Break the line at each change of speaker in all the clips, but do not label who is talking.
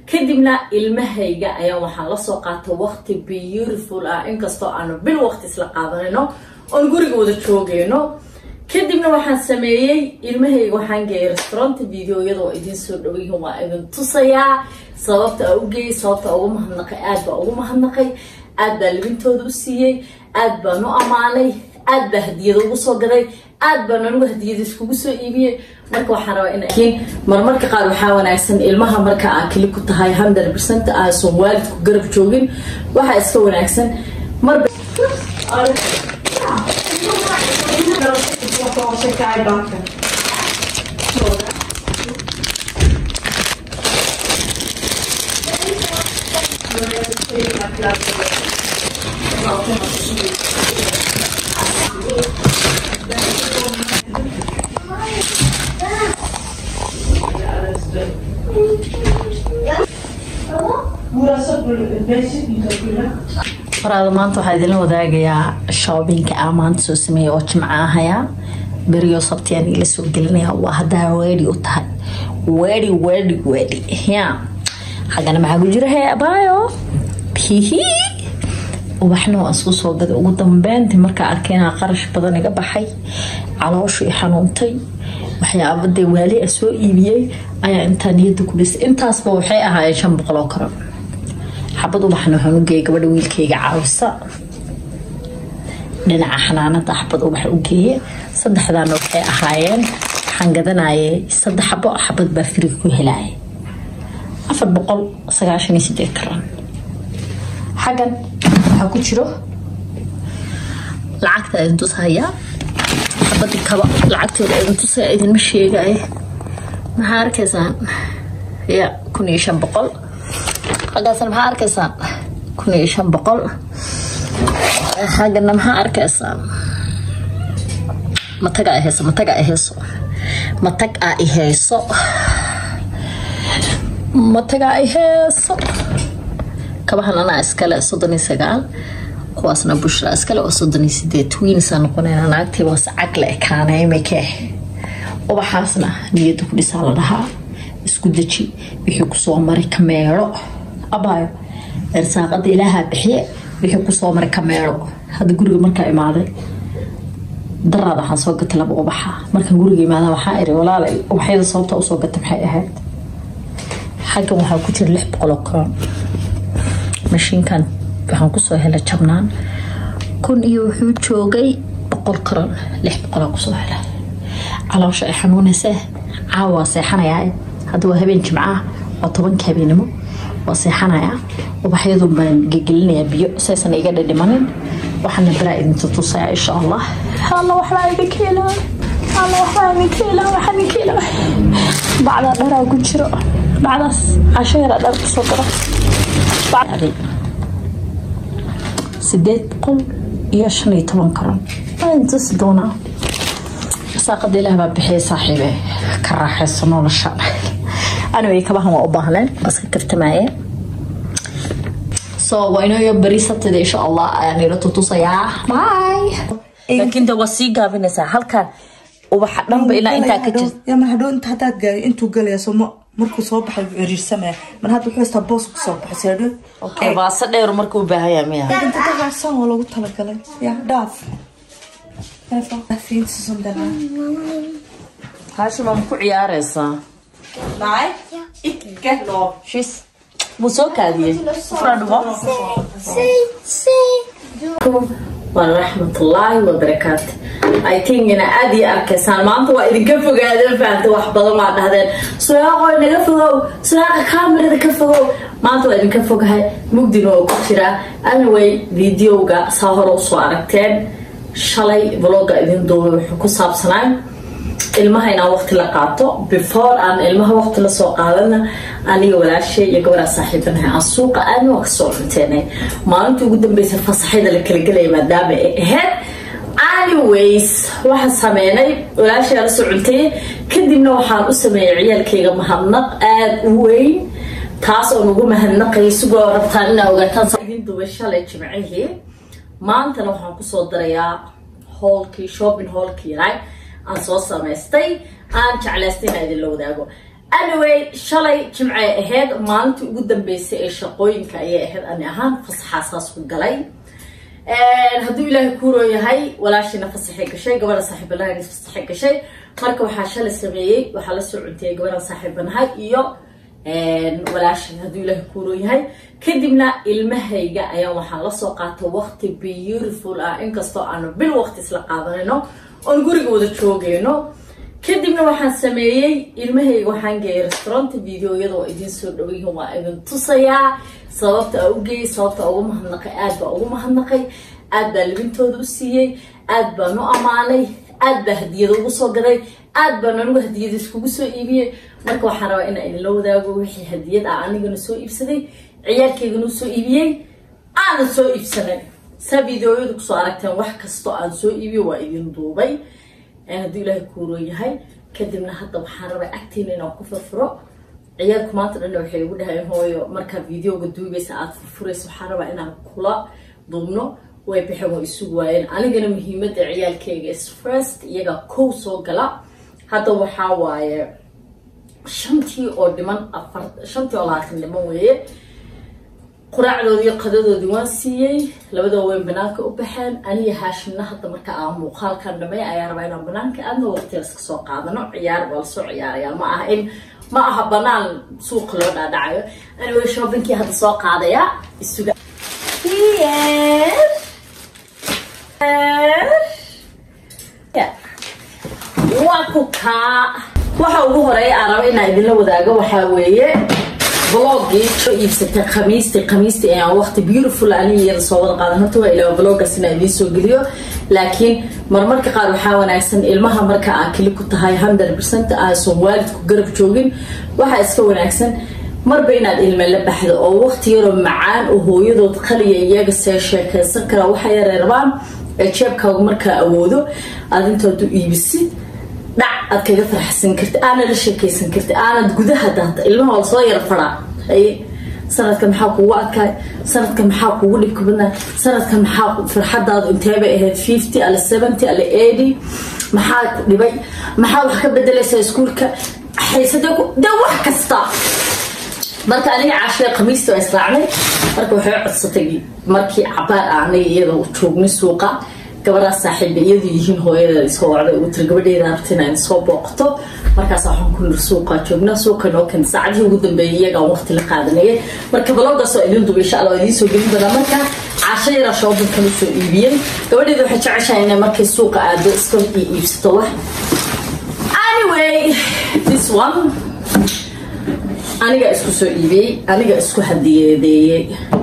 kadibna ilmahayga ayaa waxaan lasoo qaatay waqti beautiful ah inkastoo aanu bil waqti isla qaadanayno oon guriga wada joogayno kadibna waxaan sameeyey ilmahayga waxaan geeyay restaurant videoyada oo idiin soo dhaweyihin waa idin tusayaa sababta a u geeyay sababta ugu mahadnaqay aad baa ugu mahadnaqay aad baa libintooda u siiyey aad baan u ammaanay aad baa hadiyada ugu soo gaday aad baan anigu hadiyada iskugu soo iibiyey marka waxaan rabaa in marmarka qaar waxaa wanaagsan ilmaha marka aa keli ku tahay hundred percent aasan waalidku garab joogin waxaa iska wanaagsan marba faraada maanta waxaa idinla wadaagayaa shoobinka aa maanta soo sameeya oo jimca ahaya beriyo sabtiyaan ila soo gelinaya waa haddaa weedi u tahay weedi weedi weedi ya xaggana maxaa ku jira hee abaayo hihi ubaxna waan isku soo gaday ugu dambeyntii markaa arkay inaa qarash badan iga baxay calooshu i xanuuntay waxyaaba dee waali a soo iibiyey ayaa intaa niyada ku dhisay intaasba waxay ahaayeen shan boqol oo karan xabad ubaxna waxaan u geeyay gabadha wiilkayga caawisa dhinaca xanaanada xabad ubax u geeye saddexdaana waxay ahaayeen waxaan gadanayay saddex xabo xabad baa frig ku helaya afar boqol sagaashan iyo sideed karan xaggan waxaa ku jiro lacagta idin tushayaa xabadii kaba lacagteeda idin tusaya idinma sheegaya maxaa arkaysaan ya kun iyo shan boqol xaggaasna maxaa arkaysaan kun iyo shan boqol xaggana maxaa arkaysaan mataga a hayso mataga a hayso matag a i hayso mataga a i hayso kabahan anaa iskale soddon iyo sagaal kuwaasna bushra iskale oo soddon iyo sideed wiinsaa noqonayna naagtii waas cag la ekaanay imike ubaxaasna niyadda ku dhisaa la dhahaa isku deji wixii kusoo maray kameero abaayo ersaaqada ilaahaa bixiye wixii kusoo maray kameero hadda guriga markaa imaaday daraad waxaan soo gatay laba ubaxa markaan guriga imaada waxaa iri walaalay ubaxyada sababta usoo gatay maxay ahayd xaggan waxaa ku jira lix boqol oo karoon mashiinkan waxaan kusoo helay jabnaan kun iyo wuxuu joogay boqol karoon lix boqolaa kusoo helay caloosha ay xanuunaysee caawa seexanayaa hadda waa habeen jimcaah waa tobanka habeenimo waa seexanayaa ubaxyadu baan gegelinayaa biyo saysan iga dhidhimanin waxaana baraa idinta tusaya insha allah alla waxbaa idinka helaa alla waxbaa idinka helaa waxaa idinka helaa bacdaa dharaa ku jiro bacdaas casho yaraa dhar kusoo garo sideed boqol iyo shan iyo toban karon waan tusi doonaa saaqada ilaah baa bixiyay saaxiibe ka raaxayso nolosha anyway kabahan waa u baahleen waa iska kartamaye so waa inoo beri sabtida insha allah ayaan ila tutusayaa bye laakiin de waa sii gaabinaysaa halkan ubaxa dhanba ilaa intaa ka jirta
ya mar hadhow inta haddaad gaari intuu galaya soo ma markuu soo baxay wuu ciriirsamaya mar hadda wuxuu haystaa boos ku soo baxay seedho okay
baase dheer marka u baahan yahay miya
inta dagaasaan waa loogu talagalay ya dhaaf
haashima ma ku ciyaaraysaa
Nej, ikke lov.
shis wuu soo kaadiyey fradhubo waraxmatullaahi wabarakaatu i think ina aada iyo arkaysaan maanta waa idinka fogaadeen fahamta wax badan waa dhahdeen suyaaqo naga fogow suyaaqa kaamirada ka fogow maanta waa idinka fogahay mugdina oo ku jiraa anyway videoga saa hore usoo aragteen shalay vloga idin duubay wuxuu ku saabsanaa ilmaha inaan waqti la qaato before aan ilmaha waqti lasoo qaadana aniga walaashay iyo gabadhaa saaxiibanahay aan suuqa aadna waa kasoo cunteenay maalintii ugu dambeysa fasaxyada la kala gelaya maadaama ay ahayd anyways waxaan sameynay walaashaa la soo cuntay kadibna waxaan u sameeyay ciyaalkayga mahadnaq aada u weyn taas oo nagu mahadnaqaya sigoo rabtaan inaa ogaataan idin duubay shalay jimcihii maantana waxaan kusoo darayaa hoolkii shopping hoolkii right aan soo samaystay aan jeclaystay inaa idinla wadaago anyway shalay jimcay ahayd maalintii ugu dambeysay ee shaqooyinka ayay ahayd ani ahaan fasaxaasaas ku galay hadduu ilaahay kuuroo yahay walaashiina fasaxay gashay gabadha saaxiibanahayn fasaxay gashay marka waxaa shalay sameeyey waxaa la soo cuntiyay gabadhan saaxiibanahay iyo walaashin hadduu ilaahay kuuroo yahay kadibna ilmahayga ayaa waxaan lasoo qaatay waqti beautiful ah inkastoo aanu bil waqti isla qaadanayno oon guriga wada joogayno kadibna waxaan sameeyey ilmahayga waxaan geeyay restauranta videoyada waa idiin soo dhawayihin waa idin tusayaa sababta a u geeyay sababta ugu mahadnaqay aad baa ugu mahadnaqay aad baa libintooda u siiyey aad baan u ammaanay aad baa hadiyada ugu soo gaday aad baan anigu hadiyada iskugu soo iibiyey marka waxaan rabaa inaan idinla wadaago wixii hadiyad ah anigana soo iibsaday ciyaarkeygana u soo iibiyey aanan soo iibsanay saa videoyada kusoo aragteen wax kastoo aan soo iibiyo waa idin duubay hadduu ilaahay kuuroo yahay kadibna hadda waxaan rabaa agteena inaan ku furfuro ciyaalku maanta dhanna waxay igu dhaheen hooyo markaa videoga duubaysa aada furfuraysa waxaan rabaa inaan kula duubno way baxeen waa isugu waayeen anigana muhiimada ciyaalkeyga is first iyagaa kow soo gala hadda waxaa waaye shantii oo dhiman afar shantii oo labaatan dhiman weeye quraacdoodii qadadoodii waan siiyey labadoo weyn banaanka u baxeen aniga haashimna hadda marka aan muuqaalkan dhamay ayaa rabaa inaan banaanka aadna waqtigaas kasoo qaadano ciyaar waa lasoo ciyaarayaa ma aha in ma aha banaan suuqa loo dhaadhacayo anyway shoobinkii hadda soo qaadaya isuga waa ku kaa waxa ugu horeeya aan raba inaan idinla wadaago waxaa weeye blogii soo iibsatay khamiistii khamiistii ayaan waqti beautiful aniga iyada soo wada qaadan horta waa ilaa blogaas inaan idiin soo geliyo laakiin marmarka qaar waxaa wanaagsan ilmaha marka aa keli ku tahay hundred percent aasan waalidku garab joogin waxaa iska wanaagsan marba inaad ilme la baxdo oo waqti yaroo macaan oo hooyadood qaliya iyaga see sheekaysan karaa waxa yaray rabaan ee jeebkaagu markaa awoodo aad intood u iibisid dhac aad kaga farxsan karti aanad la sheekaysan karti aanad gudaha daata ilmaha waa lasoo yara faraa sanadka maxaa kugu adkaay sanadka maxaa kugu dhibka badnaa sanadka maxaa farxadaadu inteebay ahayd fifty ale seventy ale eighty maxaa ku dhibay maxaa wax ka bedelaysaa iskuulka haysade dee wax kasta marka aniga caashada khamiista waa israacnay marka waxay codsatay markii cabaar aanay iyada joognay suuqa gabadhaas saaxiiba iyadu yihiin hooyada isoo wacday ugu tiri gabadheeda rabta inaan soo booqato markaas waxaan ku nir suuqa joogna suuqa noo kan saacadihii ugu dambeeyay iyagaan waqti la qaadanayay marka baloogaas oo idin duba insha allah waa idiin soo gelin doonaa marka caasho yaraa shoobinkan usoo iibiyey gabadheeda waxay jeceshahay inay markay suuqa aado iska iibsato wax anyway this one aniga isku soo iibiyey aniga isku hadiyadeeyey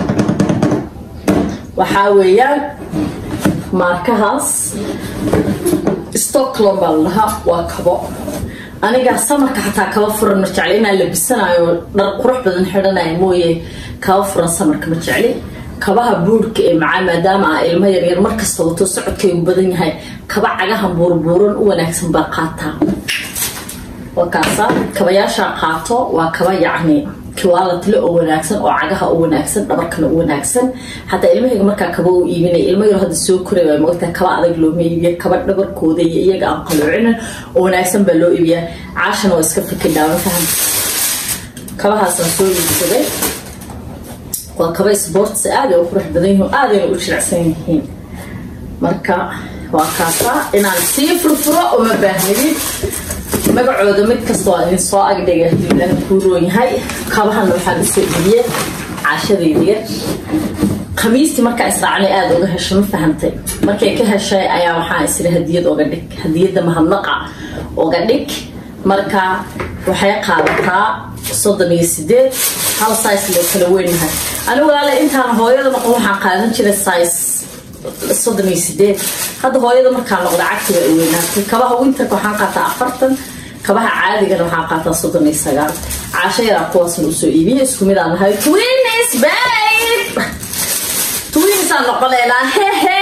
waxaa weeyaan maarkahaas stockholm baa la dhahaa waa kabo aniga samarka xataa kaba furan ma jecli inaan labisanayo dhar qurux badan xidhanaya mooye kaba furan samarka ma jecli kabaha buurhka ee macaa maadaama ah ilmo yaryar markasta wato socodkaygu badan yahay kaba cagahan buurbuuran u wanaagsan baa qaataa waa kaasa kabayaashaa qaato waa kaba yacni kiwaalatle oo wanaagsan oo cagaha u wanaagsan dhabarkana u wanaagsan xataa ilmahayga markaa kaba u iibinay ilmo yaro hadda soo koray waa moogtaa kaba adag looma iibiya kaba dhabarkooda iyo iyaga aan qaloocinin oo wanaagsan baa loo iibiyaa caashana waa iska fikidhaa ma faham kabahaasaan soo iibsaday waa kaba sports aad ay u qurux badan yihiin aadayna u jilicsan yihiin marka waa kaasa inaan sii furfuro uma baahnidin magacooda mid kasta waa idin soo agdhiga haduu ilaaha kuu roon yahay kabahana waxaan usoo iibiyey caashadayda yar khamiistii markaa israacnay aada uga heshay ma fahantay markay ka heshay ayaa waxaa isiri hadiyad oga dhig hadiyadda mahadnaqa oga dhig marka waxay qaadataa soddon iyo sideed hal size loo kala weynyahay anigu walaale intaan hooyada noqon waxaan qaadan jiray size soddon iyo sideed hadda hooyada markaa noqda cagtiga ay weynaatay kabaha winterka waxaan qaataa afartan kabaha caadigana waxaan qaataa soddon iyo sagaal caasho yaraa kuwaasna usoo iibiya isku mid aan nahay twins babe twins aan noqonaynaa hehe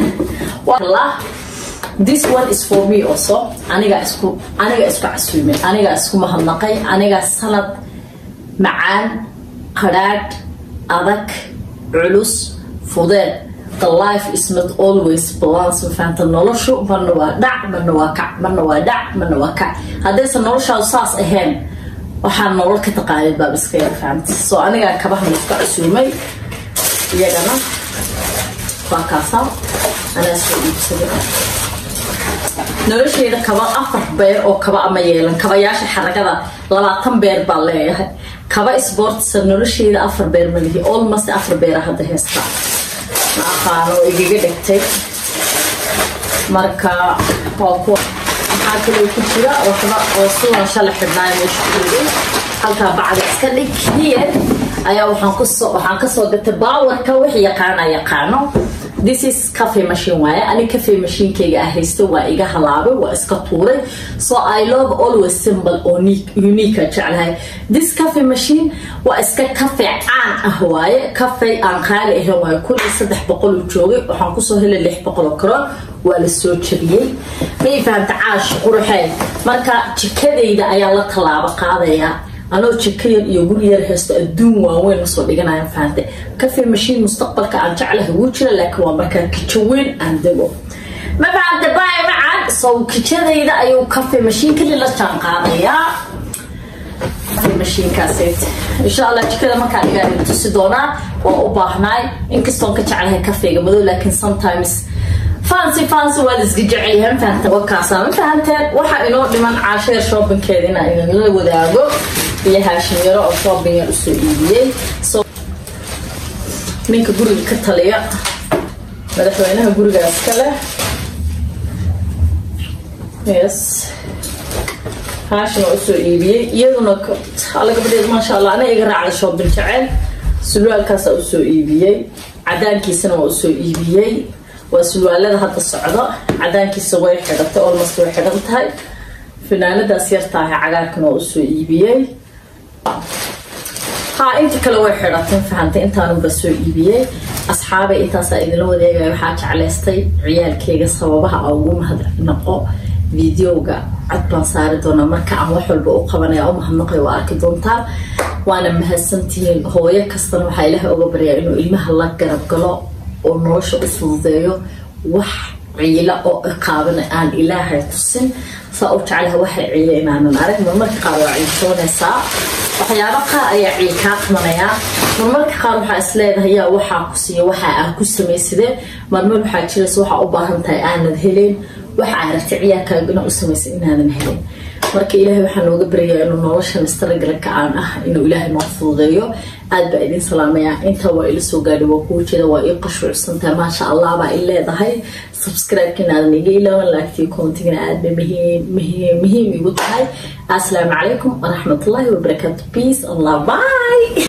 this one is for me also aniga isku aniga isku casuumay aniga isku mahadnaqay aniga sanad macaan qadhaadh adag culus fudeed the life is not always balance mafahamta noloshu marna waa dhac marna waa kac marna waa dhac marna waa kac haddaysan noloshaadu saas ahayn waxaan nolol ka taqaanid baab iska yar fahamta soo anigaa kabahan iska casuumay iyagana waa kaasaa anaa soo iibsaday nolosheeda kaba afar beer oo kaba ama yeelan kabayaasha xaragada labaatan beer baa leeyahay kaba sportsa nolosheeda afar beer malihi almost afar beera hadda heestaa ma aqaano oo igaga dhegtay marka waa kuwa maxaa kaloo ku jira waxba oo sunan shala xidhnaayo meesha kuligay halkaa bacda iska dhig here ayaa waxaan kusoo waxaan kasoo gatay baawarka wix yaqaana yaqaano this is cafe machine waaye ani cafe machinekayga ah haysto waa iga halaabay waa iska tuuray so i love always symbol oo unique jeclahay this cafe machine waa iska cafe caan ah waaye cafe aan qaali ahayn waaye kulli saddex boqol uu joogay waxaan kusoo helay lix boqol oo karoon waa la soo jabiyey may fahamta caash quruxee marka jikadayda ayaa la tallaabo qaadayaa anoo jiko yar iyo guri yar haysto adduun waaweyn lasoo dhiganaya fahante cafe mashiin mustaqbalka aan jeclahay wuu jira laakiin waa markaa kijo weyn aan dego ma fahante baay macaan sow kijadayda ayuu cafe mashiin kali la jaan qaadayaa mashiinkaasayt insha allah jikada markaa dhigaa tusi doonaa waa u baahnaay inkastoon ka jeclahay kafeega madow laakiin sometimes fancy fancy waa la isga jecelyahay ma fahanta wakaasaa ma fahanteen waxaa inoo dhiman caasheer shoppingkeeda inaa idinla wadaago iyo haashim yaro oo shopping yar usoo iibiyey so ninka guriga ka taliya madaxweynaha gurigaas ka leh yes haashim waa usoo iibiyey iyaduna alla gabadheed maasha allah ana iga raacda shopping jecel sulwaalkaasaa usoo iibiyey cadaankiisana waa usoo iibiyey waa sulwaalada hadda socdo cadaankiisa way xidhatay olmost way xidhan tahay finaanadaas yartaahay cagaarkan waa usoo iibiyey ha inta kale way xidhatay fahantay intaanunba soo iibiyey asxaabay intaasaa idinla wadeegaya waxaa jeclaystay ciyaalkeyga sababaha a ugu mahadnaqo videoga cod baan saari doonaa marka aan wax walba u qabanaya u mahadnaqay waa arki doontaa waana mahadsantihiin hooyo kastana waxaa ilaahay oga baryaa inuu ilmaha la garab galo oo nolosha u fududeeyo wax ciila oo iqaabana aan ilaahay tusin saa u jeclaha waxay ciila inaanan arag marmarka qaar waa ciiltoonaysaa waxyaaba qaar ayaa ciil kaa qamanayaa marmarka qaar waxaa isleedahay yaa waxaa ku siiya waxaa aa ku samaysadee marmar waxaa jiraysa waxaa u baahan tahay aanad helen waxa aragtay ciyaarkaaga inaa u samaysa inaadan helin marka ilaahay waxaa nooga baryayaa inuu noloshan istaragalka aan ah inuu ilaahay noo fududeeyo aad baa idin salaamayaa intaa waa ila soo gaadhay waa kuu jeeda waa ii qashrucsantahay maasha allah baa i leedahay subscribe-ka inaadan iga ilaawan laagtii koontigana aad bay muhiim muhiim muhiim igu tahay assalaamu calaykum waraxmatullaahi wabarakaatu peace allah bye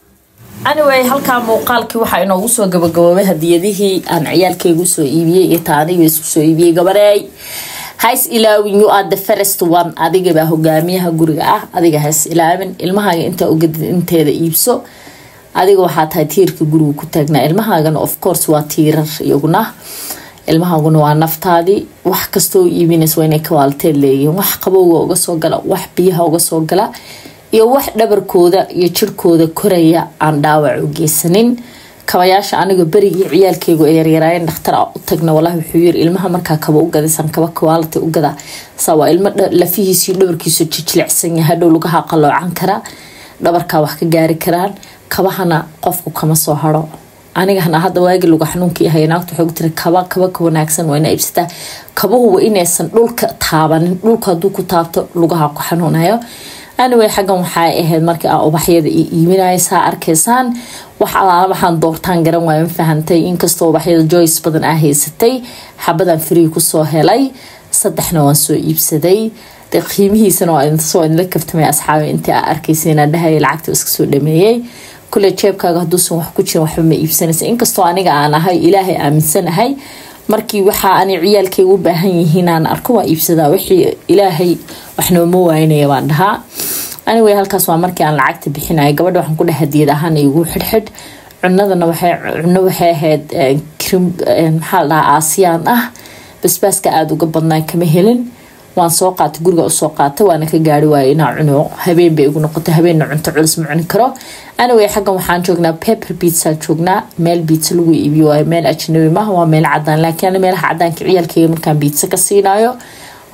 anyway halkaa muuqaalkii waxaa inoogu soo gabagaboobay hadiyadihii aan ciyaalkeygu soo iibiyey iyo taaniga isku soo iibiyey gabareey hays ilaawin you are the first one adigabaa hogaamiyaha guriga ah adiga hays ilaawin ilmahaaga intaa ugadid inteeda iibso adiga waxaa tahay tiirka guriga ku taagnaa ilmahaagana of course waa tiirar iyaguna ilmahaaguna waa naftaadii wax kastoo iibinaysa waa inay kawaalteed leeyihiin wax qabowga uga soo gala wax biyaha uga soo gala iyo wax dhabarkooda iyo jirkooda koraya aan dhaawac u geysanin kabayaasha aniga berigii ciyaalkeygu ee yaryaraayeen dhakhtar u tagna walahi wuxuu yiri ilmaha markaa kaba u gadaysan kaba kawaalati u gada saa waa ilmo lafihiisiyo dhabarkiisu jijilicsan yahay hadhow lugaha qaloocan kara dhabarkaa wax ka gaari karaan kabahana qofku kama soo haro anigana hadda waagi luga xanuunka yahay naagta waxay ku tiri kaba kaba ka wanaagsan waa ina iibsataa kabahuwa inaysan dhulka taabanin dhulka hadduu ku taabto lugaha ku xanuunayo anyway xaggan waxay ahayd markii aa ubaxyada i iibinaysaa arkaysaan wax alaala waxaan doortaan garan waaya ma fahantay inkastoo ubaxyada joyce badan aa haysatay xabadan free kusoo helay saddexna waan soo iibsaday de qiimihiisana waa soo idinla kaftamay asxaabi intii aa arkaysa dhahaya lacagta iska soo dhameeyey kule jeebkaaga hadduusan wax ku jirin waxba ma iibsanaysa inkastoo aniga aan ahay ilaahay aaminsanahay markii waxaa ani ciyaalkeyga u baahan yihiin aan arko waa iibsadaa wixii ilaahay wax nooma waynaya baan dhahaa anyway halkaas waa markii aan lacagta bixinaya gabadha waxaan ku dheh hadiyad ahaan igu xidhxidh cunadana waxay cuno waxay ahayd krim maxaa la dhahaa aasiyaan ah basbaaska aada uga badnaa kama helin waan soo qaatay guriga usoo qaatay waana ka gaari waayay inaa cuno habeen bay igu noqotay habeenna cunto culus ma cuni karo anyway xaggan waxaan joognaa pepper pizza joognaa meel biitsa lagu iibiyo waayo meel ajnabi maaha waa meel cadaan laakiin meelaha cadaanka ciyaalkeyga markaan biitsa ka siinayo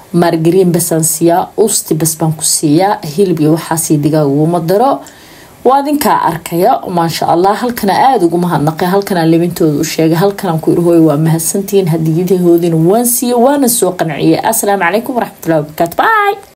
maargariin basaan siiyaa usti bas baan ku siiyaa hilib iyo waxaasii digaag uguma daro waa adinkaa arkaya maasha allah halkana aada ugu mahadnaqay halkanaa libintooda u sheegay halkanaan ku irhooy waa mahadsantihiin hadiyadahoodina waan siiye waana soo qanciyay asalaamu calaykum waraxmatullahi wabarakaatu bye